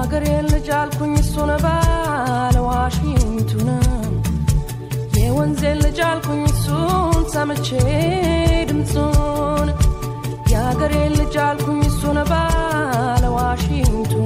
የአገሬን ልጅ አልኩኝ እሱን ባለ ዋሽንቱን የወንዜን ልጅ አልኩኝ እሱን ሰምቼ ድምፁን የአገሬን ልጅ አልኩኝ እሱን ባለ ዋሽንቱን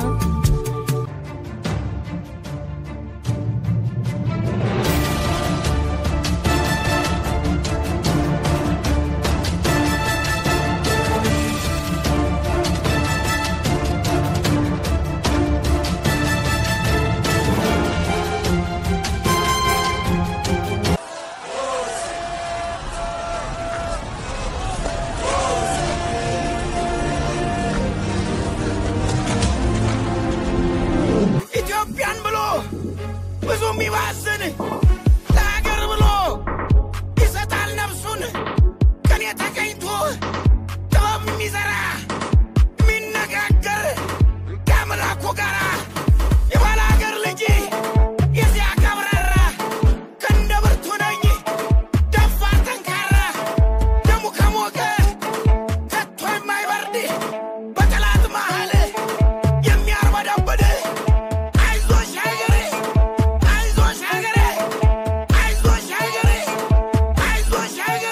ኢትዮጵያን ብሎ ብዙ የሚባዝን ለሀገር ብሎ ይሰጣል ነፍሱን ከኔ ተገኝቶ ጥበብ የሚዘራ የሚነጋገር ከአምላኩ ጋራ የባለ ሀገር ልጅ የዚያ ቀብራራ ክንደ ብርቱ ነኝ ደፋር ጠንካራ ደሙ ከሞቀ ከቶ የማይበርድ በጠላት መሃል የሚያርበደብድ አይዞሽ ሀገሬ አይዞሽ ሀገሬ አይዞሽ ሀገሬ አይዞሽ ሀገሬ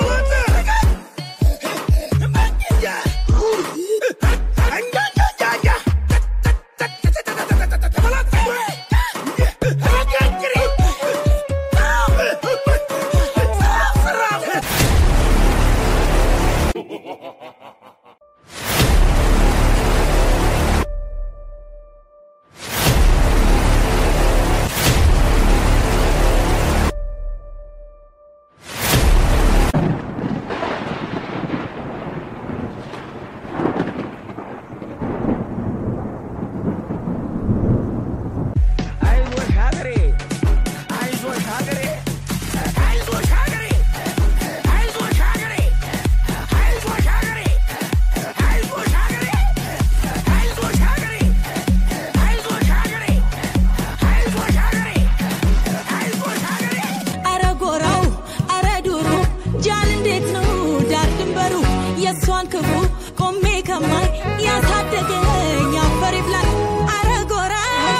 አይዞሽ ሀገሬ አይዞሽ ሀገሬ አይዞሽ ሀገሬ አይዞሽ ሀገሬ አይዞሽ ሀገሬ አይዞሽ ሀገሬ አይዞሽ ሀገሬ አይዞሽ ሀገሬ አይዞሽ ሀገሬ አይዞሽ ሀገሬ አረ ጎራው አረ ዱሩ ጃን እንዴት ነው ዳር ድንበሩ የእሷን ክፉ ቆሜ ከማይ ያሳደገኝ አፈር ይብላኝ አረ ጎራ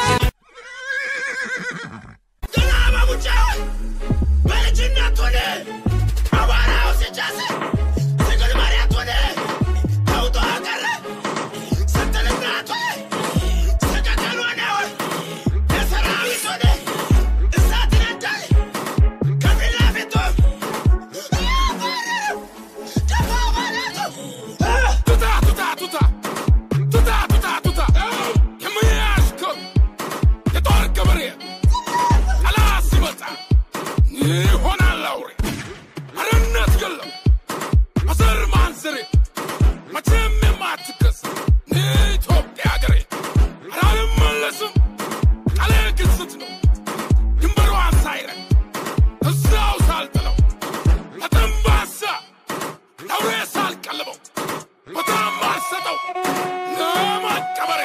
ገና በሙጫ በልጅነት ሆነ አቧራው ሲጫስ ስግል መሬት ሆነ ተውጦ ቀረ ስትልናት ሰቀቀን ሆነ የሰራዊት ሆነ እሳት ይነዳል ከፊት ለፊቱ ቱታ ቱታ ቱታ ቱታ ቱታ ቱታ የምያሽከው የጦር ገበሬ ጠላት ሲመጣ ይሆናል አውሬ አረነት ገለው በዘር ማንዘሬ መቼም የማትከስ ኢትዮጵያ ሀገሬ አላልመለስም ቃሌ ግዝት ነው ድንበሯን ሳይረግ እዛው ሳልጥለው ለጠንባሳ ለአውሬ ሳልቀልበው በጣም አልሰጠው ለማቀበሪያ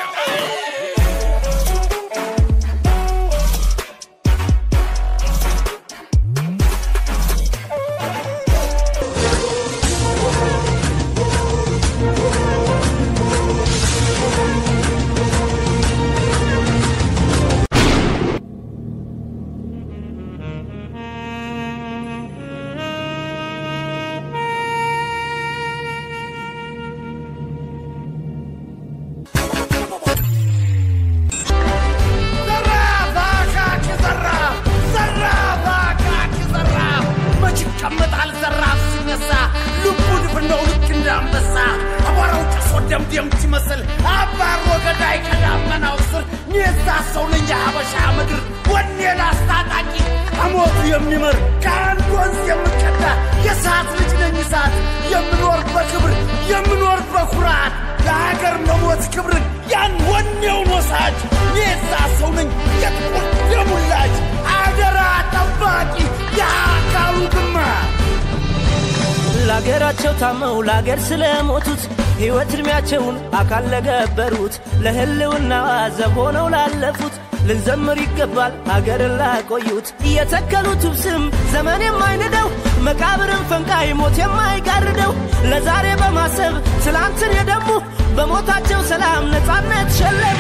ዘራፍ አካኪ ዘራፍ ዘራፍ አካኪ ዘራፍ መች ይቀመጣል ዘራፍ ሲነሳ ልቡ ድፍን ነው ልክ እንዳንበሳ አቧራው ጭሶ ደምደም ሲመስል አባሮ ገዳይ ከዳመናው ስር ኔዛ ሰው ነኝ የሀበሻ ምድር ወኔ ላስታጣቂ አሞቱ የሚመር ከአንድ ወንዝ የምቀዳ የሰዓት ልጅ ነኝ እሳት የምኖር በክብር የምኖር በኩራት ለሀገር መሞት ክብርን ያን ወኔውን ወሳጅ ኔዛ ሰው ነኝ የጥቁር የሙላጅ አደራ ጠባቂ የአካሉ ግማሽ ለአገራቸው ታመው ለአገር ስለሞቱት ሕይወት ዕድሜያቸውን አካል ለገበሩት ለህልውና ዘብ ሆነው ላለፉት ልንዘምር ይገባል ሀገርን ላቆዩት የተከሉት ስም ዘመን የማይንደው መቃብርን ፈንቃይ ሞት የማይጋርደው ለዛሬ በማሰብ ትላንትን የደሙ በሞታቸው ሰላም ነፃነት ሸለሙ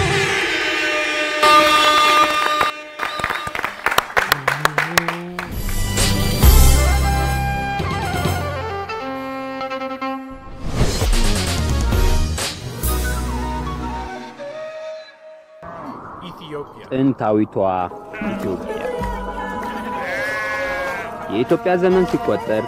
Ethiopia. ጥንታዊቷ ኢትዮጵያ የኢትዮጵያ ዘመን ሲቆጠር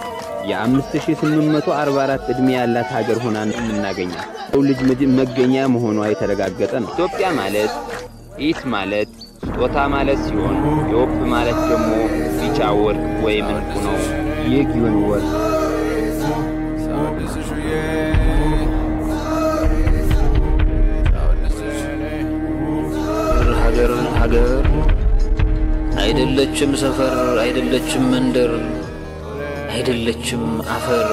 የ5844 ዕድሜ ያላት ሀገር ሆና ነው የምናገኛት። ሰው ልጅ ምድ- መገኛ መሆኗ የተረጋገጠ ነው። ኢትዮጵያ ማለት ኢት ማለት ስጦታ ማለት ሲሆን ኢዮፕ ማለት ደግሞ ቢጫ ወርቅ ወይም እንቁ ነው። የጊዮን ወርቅ ሀገር ሀገር አይደለችም ሰፈር አይደለችም መንደር አይደለችም አፈር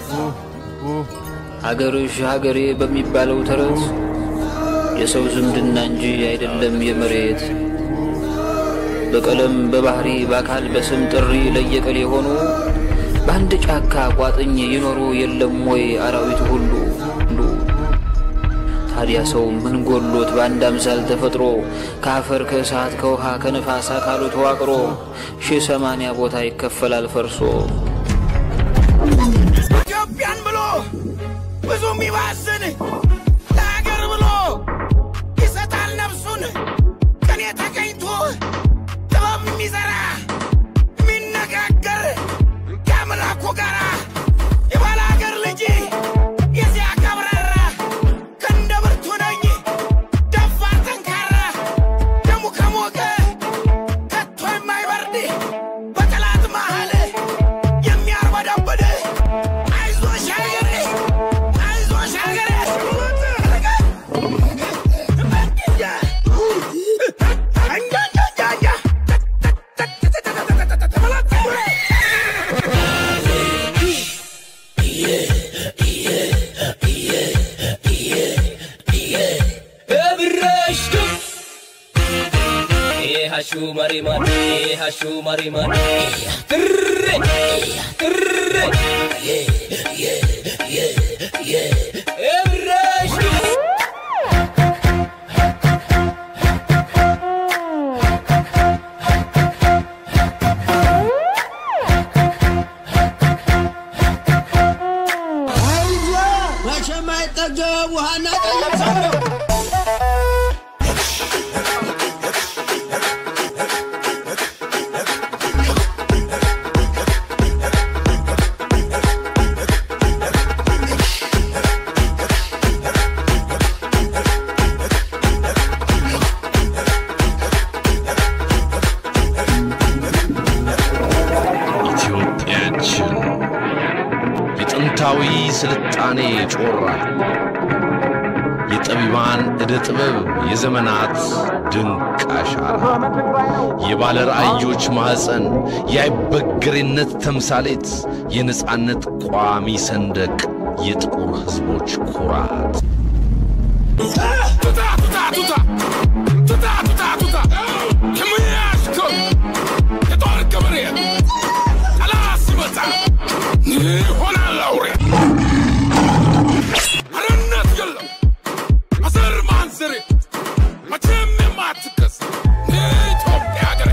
ሀገርሽ ሀገሬ በሚባለው ተረት የሰው ዝምድና እንጂ አይደለም የመሬት በቀለም በባህሪ በአካል በስም ጥሪ ለየቀል የሆኑ በአንድ ጫካ ቋጥኝ ይኖሩ የለም ወይ አራዊት ሁሉ ሁሉ ታዲያ ሰው ምን ጎሎት በአንድ አምሳል ተፈጥሮ ከአፈር ከእሳት ከውሃ ከነፋስ አካሉ ተዋቅሮ ሺህ ሰማንያ ቦታ ይከፈላል ፈርሶ ኢትዮጵያን ብሎ ብዙ የሚባስን ለሀገር ብሎ ይሰጣል ነፍሱን ቅኔ ተገኝቶ ጥበብ የሚዘራ የሚነጋገር ከአምላኩ ጋራ የባለ ሀገር ልጅ የዚያ ቀብራራ ክንደ ብርቱ ነኝ ደፋር ጠንካራ ደሙ ከሞቀ ከቶ የማይበርድ በጠላት መሃል የሚያርበደብድ አይዞሽ ሀገሬ አይዞሽ ሀገሬ Hashu mariman, hashu mariman, trrre, trrre, yeah, yeah, yeah, yeah, Everest. መቼም አይጠገብ ውሃና ጠይቅ ሰው ነው። ኢትዮጵያችን የጥንታዊ ስልጣኔ ጮራ የጠቢባን ዕደ ጥበብ የዘመናት ድንቅ አሻራ የባለ ራእዮች ማኅፀን የአይበገሬነት ተምሳሌት የነጻነት ቋሚ ሰንደቅ የጥቁር ሕዝቦች ኩራት ቱታ ቱታ ቱታ ቱታ ቱታ ቱታ የሙያሽከው የጦር ገበሬ ጠላት ሲመጣ ይሆናል አውሬ አርነት የለም አስር ማንዝሬ መቼም የማትከስ የኢትዮጵያ ሀገሬ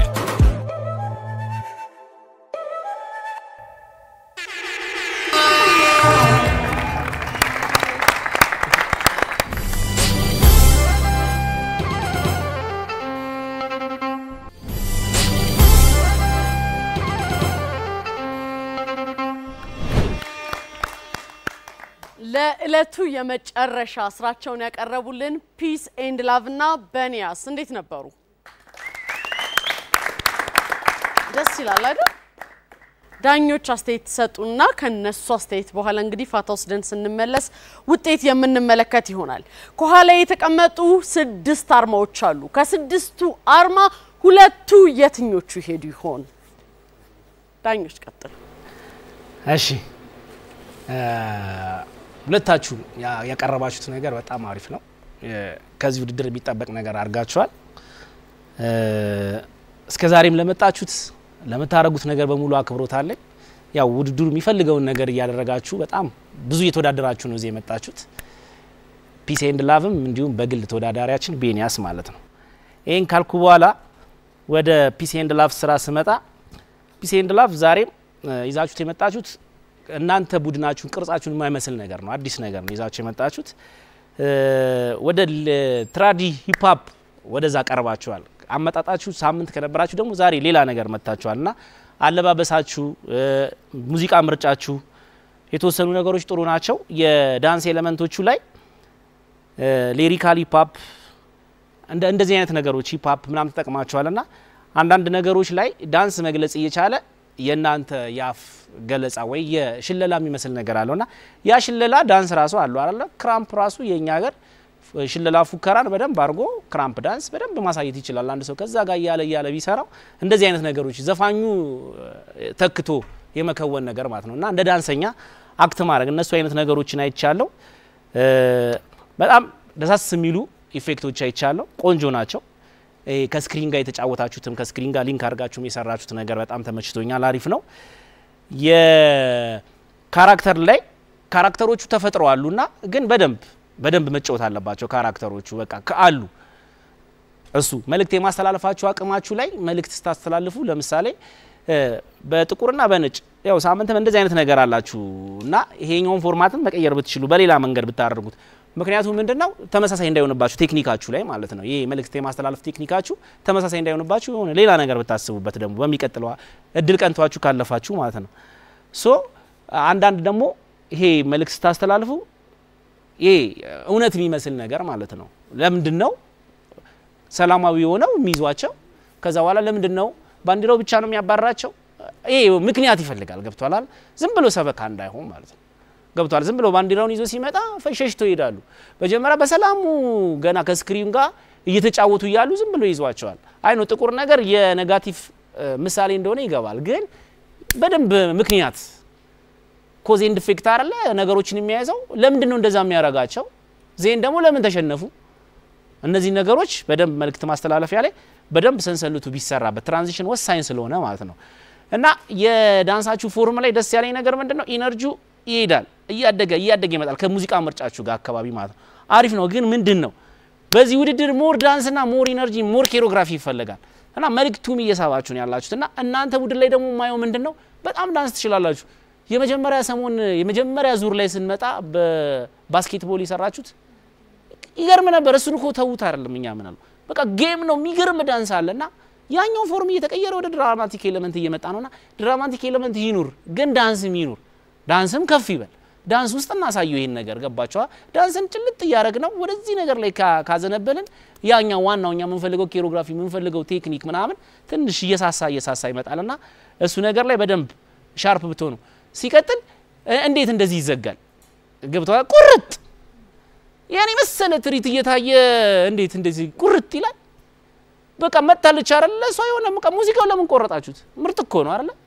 ለዕለቱ የመጨረሻ ስራቸውን ያቀረቡልን ፒስ ኤንድ ላቭ እና በኒያስ እንዴት ነበሩ? ደስ ይላል አይደል? ዳኞች አስተያየት ትሰጡና ከነሱ አስተያየት በኋላ እንግዲህ ፋታ ወስደን ስንመለስ ውጤት የምንመለከት ይሆናል። ከኋላ የተቀመጡ ስድስት አርማዎች አሉ። ከስድስቱ አርማ ሁለቱ የትኞቹ ይሄዱ ይሆን? ዳኞች ቀጥሉ። እሺ እ፣ ሁለታችሁ ያ- ያቀረባችሁት ነገር በጣም አሪፍ ነው። እ፣ ከዚህ ውድድር የሚጠበቅ ነገር አድርጋችኋል። እ፣ እስከ ዛሬም ለመጣችሁት ለምታደርጉት ነገር በሙሉ አክብሮት አለኝ። ያው ውድድሩ የሚፈልገውን ነገር እያደረጋችሁ በጣም ብዙ እየተወዳደራችሁ ነው እዚህ የመጣችሁት። ፒስ ኤንድ ላቭም እንዲሁም በግል ተወዳዳሪያችን ቤኒያስ ማለት ነው። ይህን ካልኩ በኋላ ወደ ፒስ ኤንድ ላቭ ስራ ስመጣ ፒስ ኤንድ ላቭ ዛሬም ይዛችሁት የመጣችሁት እናንተ ቡድናችሁን ቅርጻችሁን የማይመስል ነገር ነው። አዲስ ነገር ነው ይዛችሁ የመጣችሁት። ወደ ትራዲ ሂፕሀፕ ወደዛ ቀርባችኋል። አመጣጣችሁ ሳምንት ከነበራችሁ ደግሞ ዛሬ ሌላ ነገር መጥታችኋል እና አለባበሳችሁ፣ ሙዚቃ ምርጫችሁ የተወሰኑ ነገሮች ጥሩ ናቸው። የዳንስ ኤሌመንቶቹ ላይ ሌሪካል ሂፕሀፕ እንደዚህ አይነት ነገሮች ሂፕሀፕ ምናምን ተጠቅማችኋል እና አንዳንድ ነገሮች ላይ ዳንስ መግለጽ እየቻለ የእናንተ የአፍ ገለጻ ወይ የሽለላ የሚመስል ነገር አለው እና ያ ሽለላ ዳንስ ራሱ አለው አለ ክራምፕ ራሱ የእኛ ሀገር ሽለላ ፉከራን በደንብ አድርጎ ክራምፕ ዳንስ በደንብ ማሳየት ይችላል። አንድ ሰው ከዛ ጋር እያለ እያለ ቢሰራው እንደዚህ አይነት ነገሮች ዘፋኙ ተክቶ የመከወን ነገር ማለት ነው እና እንደ ዳንሰኛ አክት ማድረግ እነሱ አይነት ነገሮችን አይቻለሁ። በጣም ደሳስ የሚሉ ኢፌክቶች አይቻለሁ። ቆንጆ ናቸው። ከስክሪን ጋር የተጫወታችሁትም ከስክሪን ጋር ሊንክ አድርጋችሁም የሰራችሁት ነገር በጣም ተመችቶኛል። አሪፍ ነው። የካራክተር ላይ ካራክተሮቹ ተፈጥረዋሉና ግን በደንብ በደንብ መጫወት አለባቸው ካራክተሮቹ በቃ አሉ። እሱ መልእክት የማስተላለፋችሁ አቅማችሁ ላይ መልእክት ስታስተላልፉ ለምሳሌ በጥቁርና በነጭ ያው ሳምንትም እንደዚህ አይነት ነገር አላችሁ እና ይሄኛውን ፎርማትን መቀየር ብትችሉ በሌላ መንገድ ብታደርጉት ምክንያቱም ምንድነው ተመሳሳይ እንዳይሆንባችሁ ቴክኒካችሁ ላይ ማለት ነው። ይሄ መልእክት የማስተላለፍ ቴክኒካችሁ ተመሳሳይ እንዳይሆንባችሁ የሆነ ሌላ ነገር ብታስቡበት ደግሞ በሚቀጥለው እድል ቀንቷችሁ ካለፋችሁ ማለት ነው። ሶ አንዳንድ ደግሞ ይሄ መልእክት ስታስተላልፉ ይሄ እውነት የሚመስል ነገር ማለት ነው። ለምንድን ነው ሰላማዊ የሆነው የሚይዟቸው? ከዛ በኋላ ለምንድን ነው ባንዲራው ብቻ ነው የሚያባራቸው? ይሄ ምክንያት ይፈልጋል። ገብቷላል? ዝም ብሎ ሰበካ እንዳይሆን ማለት ነው። ገብቷል? ዝም ብሎ ባንዲራውን ይዞ ሲመጣ ፈሸሽተው ይሄዳሉ። መጀመሪያ በሰላሙ ገና ከስክሪን ጋር እየተጫወቱ እያሉ ዝም ብሎ ይዟቸዋል። አይ ነው ጥቁር ነገር የኔጋቲቭ ምሳሌ እንደሆነ ይገባል። ግን በደንብ ምክንያት ኮዝ ኤንድ ኢፌክት አይደለ ነገሮችን የሚያይዘው ለምንድን ነው እንደዛ የሚያረጋቸው? ዜን ደግሞ ለምን ተሸነፉ? እነዚህ ነገሮች በደንብ መልእክት ማስተላለፊያ ላይ በደንብ ሰንሰልቱ ቢሰራበት ትራንዚሽን ወሳኝ ስለሆነ ማለት ነው። እና የዳንሳችሁ ፎርም ላይ ደስ ያለኝ ነገር ምንድን ነው ኢነርጂው ይሄዳል እያደገ እያደገ ይመጣል ከሙዚቃ ምርጫችሁ ጋር አካባቢ ማለት ነው። አሪፍ ነው። ግን ምንድን ነው በዚህ ውድድር ሞር ዳንስና ሞር ኢነርጂ ሞር ኬሮግራፊ ይፈለጋል እና መልእክቱም እየሳባችሁ ነው ያላችሁት እና እናንተ ቡድን ላይ ደግሞ የማየው ምንድን ነው በጣም ዳንስ ትችላላችሁ። የመጀመሪያ ሰሞን የመጀመሪያ ዙር ላይ ስንመጣ በባስኬትቦል የሰራችሁት ይገርም ነበር። እሱን እኮ ተዉት አይደለም እኛ ምን አለው በቃ ጌም ነው የሚገርም ዳንስ አለ እና ያኛው ፎርም እየተቀየረ ወደ ድራማቲክ ኤሌመንት እየመጣ ነውና ድራማቲክ ኤሌመንት ይኑር፣ ግን ዳንስም ይኑር። ዳንስም ከፍ ይበል። ዳንስ ውስጥ እናሳየው ይሄን ነገር ገባቸዋ። ዳንስን ጭልጥ እያደረግ ነው ወደዚህ ነገር ላይ ካዘነበልን ያኛው ዋናው እኛ የምንፈልገው ኬሮግራፊ የምንፈልገው ቴክኒክ ምናምን ትንሽ እየሳሳ እየሳሳ ይመጣልና እሱ ነገር ላይ በደንብ ሻርፕ ብትሆኑ። ሲቀጥል እንዴት እንደዚህ ይዘጋል? ገብተዋል። ቁርጥ ያኔ መሰለ ትርኢት እየታየ እንዴት እንደዚህ ቁርጥ ይላል? በቃ መታለች አይደለ? እሷ የሆነ በቃ ሙዚቃው ለምን ቆረጣችሁት? ምርጥ እኮ ነው አይደለ?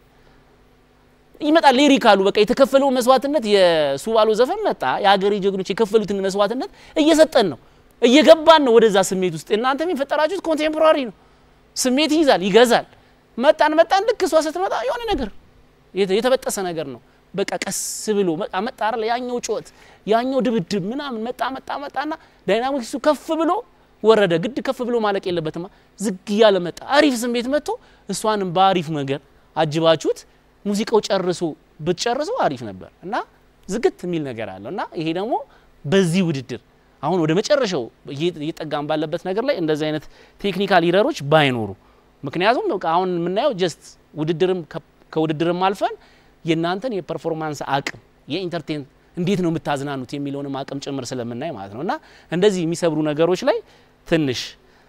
ይመጣል ሊሪካሉ በቃ የተከፈለው መስዋዕትነት የሱባሎ ዘፈን መጣ። የሀገሬ ጀግኖች የከፈሉትን መስዋዕትነት እየሰጠን ነው፣ እየገባን ነው ወደዛ ስሜት ውስጥ። እናንተም የፈጠራችሁት ኮንቴምፖራሪ ነው፣ ስሜት ይይዛል፣ ይገዛል። መጣን መጣን፣ ልክ እሷ ስትመጣ የሆነ ነገር የተበጠሰ ነገር ነው። በቃ ቀስ ብሎ መጣ መጣ አይደል? ያኛው ጩኸት፣ ያኛው ድብድብ ምናምን መጣ መጣ መጣና ዳይናሚክሱ ከፍ ብሎ ወረደ። ግድ ከፍ ብሎ ማለቅ የለበትማ። ዝግ እያለ መጣ። አሪፍ ስሜት መጥቶ እሷንም በአሪፍ ነገር አጅባችሁት ሙዚቃው ጨርሶ ብትጨርሱ አሪፍ ነበር እና ዝግት የሚል ነገር አለው እና ይሄ ደግሞ በዚህ ውድድር አሁን ወደ መጨረሻው እየጠጋም ባለበት ነገር ላይ እንደዚህ አይነት ቴክኒካል ኢረሮች ባይኖሩ፣ ምክንያቱም አሁን የምናየው ጀስት ውድድርም ከውድድርም አልፈን የእናንተን የፐርፎርማንስ አቅም የኢንተርቴን እንዴት ነው የምታዝናኑት የሚለውንም አቅም ጭምር ስለምናይ ማለት ነው እና እንደዚህ የሚሰብሩ ነገሮች ላይ ትንሽ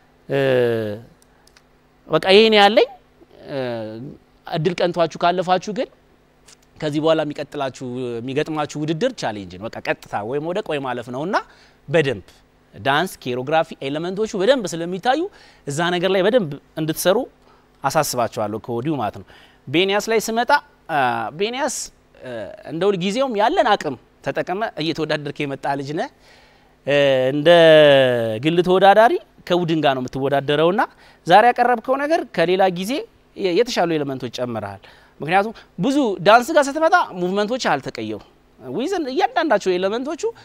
በቃ ይሄን ያለኝ እድል ቀንቷችሁ ካለፋችሁ ግን ከዚህ በኋላ የሚቀጥላችሁ የሚገጥማችሁ ውድድር ቻሌንጅ ነው። በቃ ቀጥታ ወይ መውደቅ ወይ ማለፍ ነው እና በደንብ ዳንስ፣ ኬሮግራፊ ኤሌመንቶቹ በደንብ ስለሚታዩ እዛ ነገር ላይ በደንብ እንድትሰሩ አሳስባችኋለሁ ከወዲሁ ማለት ነው። ቤኒያስ ላይ ስመጣ ቤኒያስ እንደ ሁል ጊዜውም ያለን አቅም ተጠቅመ እየተወዳደርክ የመጣ ልጅ ነህ። እንደ ግል ተወዳዳሪ ከቡድን ጋር ነው የምትወዳደረውና ዛሬ ያቀረብከው ነገር ከሌላ ጊዜ የተሻሉ ኤሌመንቶች ጨምረሃል። ምክንያቱም ብዙ ዳንስ ጋር ስትመጣ ሙቭመንቶች አልተቀየሩ ዊዝን እያንዳንዳቸው ኤሌመንቶቹ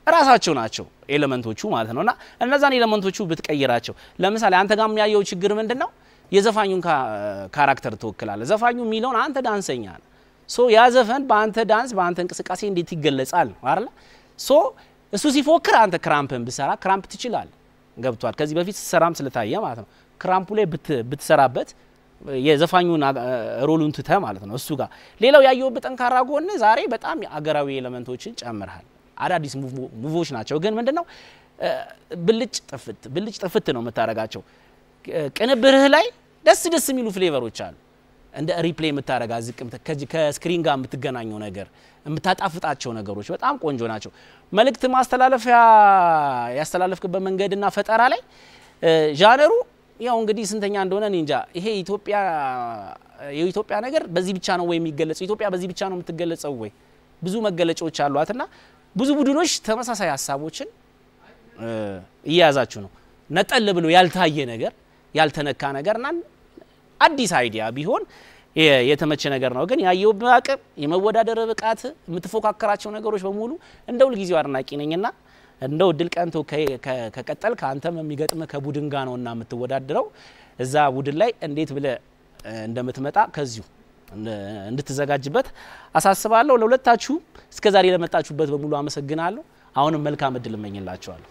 እራሳቸው ናቸው ኤሌመንቶቹ ማለት ነው። እና እነዛን ኤሌመንቶቹ ብትቀይራቸው፣ ለምሳሌ አንተ ጋር የሚያየው ችግር ምንድን ነው? የዘፋኙን ካራክተር ትወክላለ። ዘፋኙ የሚለውን አንተ ዳንሰኛ ነው። ሶ ያ ዘፈን በአንተ ዳንስ በአንተ እንቅስቃሴ እንዴት ይገለጻል ነው አይደለ? ሶ እሱ ሲፎክር አንተ ክራምፕን ብሰራ ክራምፕ ትችላል። ገብቷል። ከዚህ በፊት ስሰራም ስለታየ ማለት ነው። ክራምፑ ላይ ብትሰራበት የዘፋኙን ሮሉን ትተ ማለት ነው እሱ ጋር። ሌላው ያየውበት ጠንካራ ጎን ዛሬ በጣም አገራዊ ኤሌመንቶችን ጨምርሃል። አዳዲስ ሙቮች ናቸው፣ ግን ምንድነው ብልጭ ጥፍት ብልጭ ጥፍት ነው የምታደርጋቸው። ቅንብርህ ላይ ደስ ደስ የሚሉ ፍሌቨሮች አሉ። እንደ ሪፕሌይ የምታደርጋ ዝቅ ከስክሪን ጋር የምትገናኘው ነገር የምታጣፍጣቸው ነገሮች በጣም ቆንጆ ናቸው። መልእክት ማስተላለፊያ ያስተላለፍክበት መንገድና ፈጠራ ላይ ዣነሩ ያው እንግዲህ ስንተኛ እንደሆነ እኔ እንጃ። ይሄ ኢትዮጵያ የኢትዮጵያ ነገር በዚህ ብቻ ነው ወይ የሚገለጸው? ኢትዮጵያ በዚህ ብቻ ነው የምትገለጸው ወይ? ብዙ መገለጫዎች አሏትና ብዙ ቡድኖች ተመሳሳይ ሀሳቦችን እየያዛችሁ ነው። ነጠል ብሎ ያልታየ ነገር ያልተነካ ነገርና አዲስ አይዲያ ቢሆን የተመቸ ነገር ነው። ግን ያየው አቅም የመወዳደር ብቃት የምትፎካከራቸው ነገሮች በሙሉ እንደ ሁልጊዜው አድናቂ ነኝና እንደው እድል ቀንቶ ከቀጠል ከአንተም የሚገጥም ከቡድን ጋር ነውና የምትወዳድረው እዛ ቡድን ላይ እንዴት ብለ እንደምትመጣ ከዚሁ እንድትዘጋጅበት አሳስባለሁ። ለሁለታችሁ እስከ ዛሬ ለመጣችሁበት በሙሉ አመሰግናለሁ። አሁንም መልካም እድል እመኝላችኋለሁ።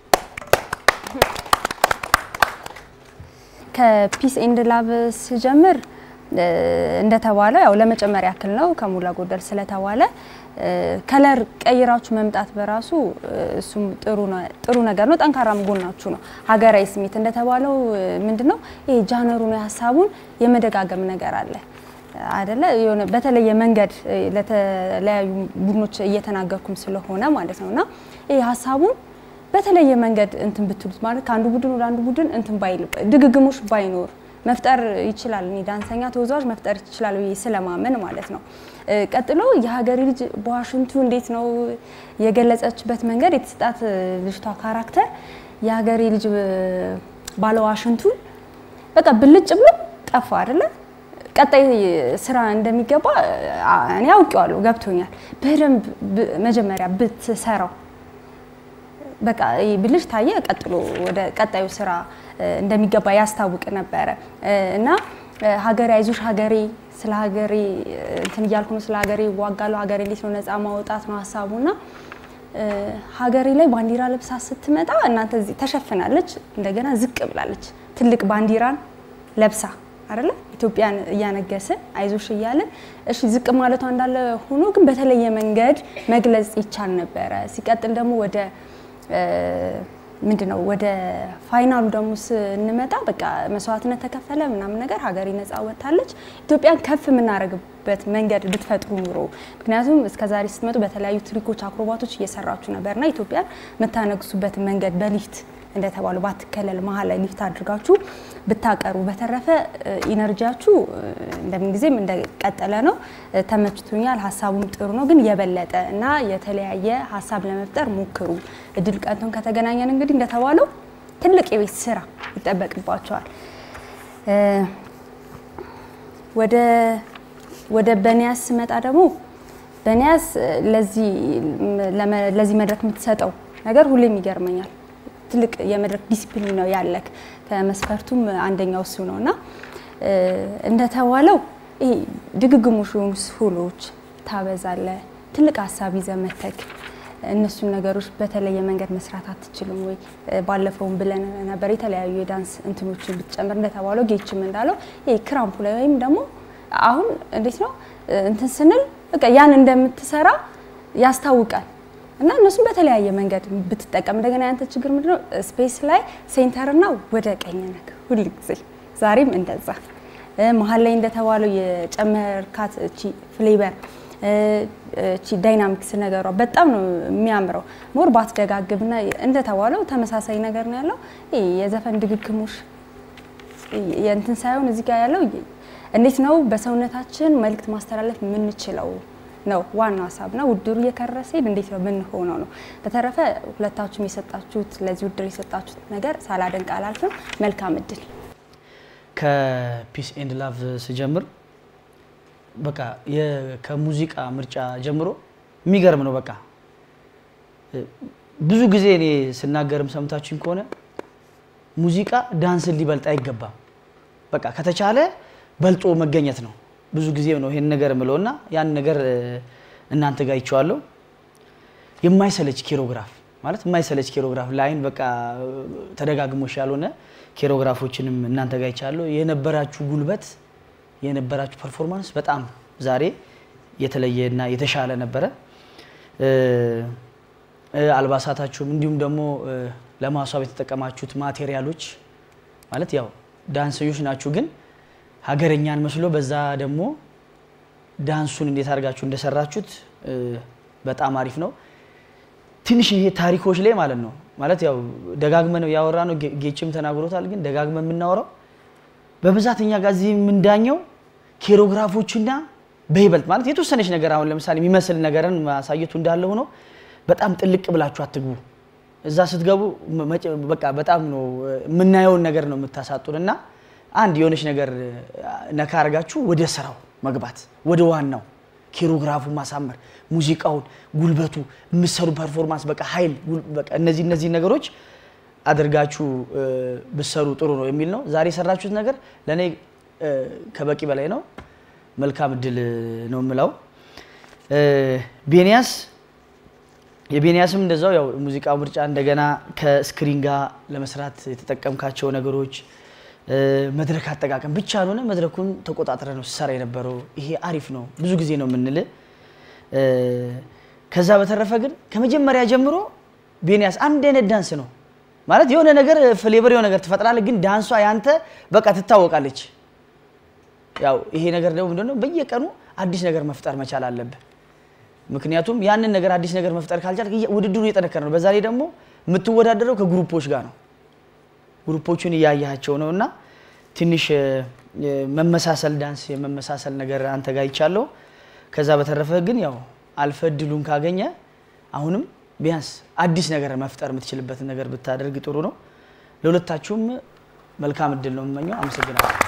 ከፒስ ኤንድ ላቭ ስጀምር እንደተባለው ያው ለመጨመር ያክል ነው ከሞላ ጎደል ስለተባለ ከለር ቀይራችሁ መምጣት በራሱ እሱም ጥሩ ነገር ነው፣ ጠንካራም ጎናችሁ ነው። ሀገራዊ ስሜት እንደተባለው ምንድነው ይሄ ጃነሩ ነው ሀሳቡን የመደጋገም ነገር አለ አደለ? የሆነ በተለየ መንገድ ለተለያዩ ቡድኖች እየተናገርኩም ስለሆነ ማለት ነውና ይሄ ሀሳቡን በተለየ መንገድ እንትን ብትሉት ማለት ከአንዱ ቡድን ወደ አንዱ ቡድን እንትን ባይል ድግግሞሽ ባይኖር መፍጠር ይችላል። እኔ ዳንሰኛ ተወዛዋዥ መፍጠር ይችላል ብዬ ስለማመን ማለት ነው። ቀጥሎ የሀገሬ ልጅ በዋሽንቱ እንዴት ነው የገለጸችበት መንገድ የተሰጣት ልጅቷ ካራክተር የሀገሬ ልጅ ባለ ዋሽንቱን በቃ ብልጭ ብሎ ጠፋ አይደለ? ቀጣይ ስራ እንደሚገባ እኔ አውቄዋለሁ፣ ገብቶኛል። በደንብ መጀመሪያ ብትሰራው በቃ ብልሽ ታየ፣ ቀጥሎ ወደ ቀጣዩ ስራ እንደሚገባ ያስታውቅ ነበረ እና ሀገሬ አይዞሽ ሀገሬ ስለ ሀገሬ እንትን እያልኩ ነው፣ ስለ ሀገሬ ዋጋለሁ፣ ሀገሬ እንዴት ነው ነፃ ማውጣት ነው ሀሳቡና ሀገሬ ላይ ባንዲራ ለብሳ ስትመጣ እናንተ እዚህ ተሸፍናለች፣ እንደገና ዝቅ ብላለች። ትልቅ ባንዲራን ለብሳ አይደለ ኢትዮጵያን እያነገስን አይዞሽ እያለን እሺ ዝቅ ማለቷ እንዳለ ሆኖ ግን በተለየ መንገድ መግለጽ ይቻል ነበረ። ሲቀጥል ደግሞ ወደ ምንድነው ወደ ፋይናሉ ደግሞ ስንመጣ በቃ መስዋዕትነት ተከፈለ ምናምን ነገር ሀገሬ ነፃ ወጥታለች። ኢትዮጵያን ከፍ የምናደርግበት መንገድ ብትፈጥሩ ኑሮ ምክንያቱም እስከዛሬ ስትመጡ በተለያዩ ትሪኮች፣ አክሮባቶች እየሰራችሁ ነበርና ኢትዮጵያን የምታነግሱበት መንገድ በሊፍት እንደተባሉ ባትከለል መሀል ላይ ሊፍት አድርጋችሁ ብታቀሩ። በተረፈ ኢነርጂያችሁ እንደምን ጊዜም እንደቀጠለ ነው። ተመችቶኛል። ሀሳቡም ጥሩ ነው፣ ግን የበለጠ እና የተለያየ ሀሳብ ለመፍጠር ሞክሩ። እድል ቀንቶን ከተገናኘን እንግዲህ እንደተባለው ትልቅ የቤት ስራ ይጠበቅባቸዋል። ወደ ወደ በኒያስ ስመጣ ደግሞ በኒያስ ለዚህ መድረክ የምትሰጠው ነገር ሁሌም ይገርመኛል። ትልቅ የመድረክ ዲሲፕሊን ነው ያለክ። ከመስፈርቱም አንደኛው እሱ ነው እና እንደተባለው ይሄ ድግግሞሽ የሆኑ ስሁሎች ታበዛለ። ትልቅ ሀሳብ ይዘህ መተክ እነሱን ነገሮች በተለየ መንገድ መስራት አትችልም ወይ? ባለፈውም ብለን ነበር የተለያዩ የዳንስ እንትኖችን ብትጨምር እንደተባለው ጌችም እንዳለው ይሄ ክራምፑ ላይ ወይም ደግሞ አሁን እንዴት ነው እንትን ስንል በቃ ያን እንደምትሰራ ያስታውቃል። እና እነሱም በተለያየ መንገድ ብትጠቀም እንደገና ያንተ ችግር ምንድነው? ስፔስ ላይ ሴንተርና ወደ ቀኝ ነክ ሁል ጊዜ ዛሬም እንደዛ መሀል ላይ እንደተባለው የጨመርካት እቺ ፍሌቨር እቺ ዳይናሚክስ ነገሯ በጣም ነው የሚያምረው። ሞር ባትደጋግብና እንደተባለው ተመሳሳይ ነገር ነው ያለው። ይሄ የዘፈን ድግግሞሽ የእንትን ሳይሆን እዚህ ጋር ያለው እንዴት ነው በሰውነታችን መልእክት ማስተላለፍ የምንችለው ነው ዋናው ሀሳብና ውድድሩ እየከረረ ሲሄድ እንዴት ነው ምን ሆነው ነው። በተረፈ ሁለታችሁም የሰጣችሁት ለዚህ ውድድር የሰጣችሁት ነገር ሳላደንቅ አላልፍም። መልካም እድል። ከፒስ ኤንድ ላቭ ስጀምር በቃ ከሙዚቃ ምርጫ ጀምሮ የሚገርም ነው። በቃ ብዙ ጊዜ እኔ ስናገርም ሰምታችሁኝ ከሆነ ሙዚቃ ዳንስን ሊበልጥ አይገባም። በቃ ከተቻለ በልጦ መገኘት ነው። ብዙ ጊዜ ነው ይሄን ነገር የምለው እና ያን ነገር እ፣ እናንተ ጋር ይቼዋለሁ። የማይሰለች ኬሮግራፍ ማለት የማይሰለች ኬሮግራፍ ለአይን በቃ ተደጋግሞሽ ያልሆነ ኬሮግራፎችንም እናንተ ጋር ይቻለሁ። የነበራችሁ ጉልበት የነበራችሁ ፐርፎርማንስ በጣም ዛሬ የተለየ እና የተሻለ ነበረ። እ፣ እ፣ አልባሳታችሁም እንዲሁም ደግሞ እ፣ ለማስዋብ የተጠቀማችሁት ማቴሪያሎች ማለት ያው ዳንሰኞች ናችሁ፣ ግን ሀገረኛን መስሎ በዛ ደግሞ ዳንሱን እንዴት አድርጋችሁ እንደሰራችሁት እ፣ በጣም አሪፍ ነው። ትንሽ ይሄ ታሪኮች ላይ ማለት ነው ማለት ያው ደጋግመን ያወራ ነው ጌ- ጌችም ተናግሮታል። ግን ደጋግመን የምናወራው በብዛት እኛ ጋር እዚህ የምንዳኘው ኬሮግራፎችና በይበልጥ ማለት የተወሰነች ነገር አሁን ለምሳሌ የሚመስል ነገርን ማሳየቱ እንዳለ ሆኖ በጣም ጥልቅ ብላችሁ አትግቡ። እዛ ስትገቡ መ- መጨ- በቃ በጣም ነው እ፣ የምናየውን ነገር ነው የምታሳጡን እና አንድ የሆነች ነገር እ፣ ነካ አድርጋችሁ ወደ ስራው መግባት ወደ ዋናው ኬሮግራፉ ማሳመር፣ ሙዚቃውን፣ ጉልበቱ፣ የምትሰሩ ፐርፎርማንስ በቃ ኃይል፣ ጉል- በቃ እነዚህ እነዚህ ነገሮች አድርጋችሁ እ፣ ብትሰሩ ጥሩ ነው የሚል ነው። ዛሬ የሰራችሁት ነገር ለእኔ እ፣ ከበቂ በላይ ነው። መልካም እድል ነው የምለው። እ፣ ቤንያስ የቤንያስም እንደዛው ያው ሙዚቃ ምርጫ እንደገና ከስክሪን ጋር ለመስራት የተጠቀምካቸው ነገሮች እ፣ መድረክ አጠቃቀም ብቻ ያልሆነ መድረኩን ተቆጣጥረ ነው ሲሰራ የነበረው። ይሄ አሪፍ ነው፣ ብዙ ጊዜ ነው የምንል። እ፣ ከዛ በተረፈ ግን ከመጀመሪያ ጀምሮ ቤንያስ አንድ አይነት ዳንስ ነው ማለት የሆነ ነገር ፍሌቨር የሆነ ነገር ትፈጥራለህ፣ ግን ዳንሷ ያንተ በቃ ትታወቃለች። ያው ይሄ ነገር ደግሞ ምንድነው በየቀኑ አዲስ ነገር መፍጠር መቻል አለብህ። ምክንያቱም ያንን ነገር አዲስ ነገር መፍጠር ካልቻልክ እየ- ውድድሩ እየጠነከረ ነው። በዛ ላይ ደግሞ የምትወዳደረው ከግሩፖች ጋር ነው። ግሩፖቹን እያያቸው ነው እና ትንሽ እ፣ የመመሳሰል ዳንስ የመመሳሰል ነገር አንተ ጋር ይቻለው። ከዛ በተረፈ ግን ያው አልፈ እድሉን ካገኘ አሁንም ቢያንስ አዲስ ነገር መፍጠር የምትችልበትን ነገር ብታደርግ ጥሩ ነው። ለሁለታችሁም መልካም እድል ነው የምመኘው። አመሰግናለሁ።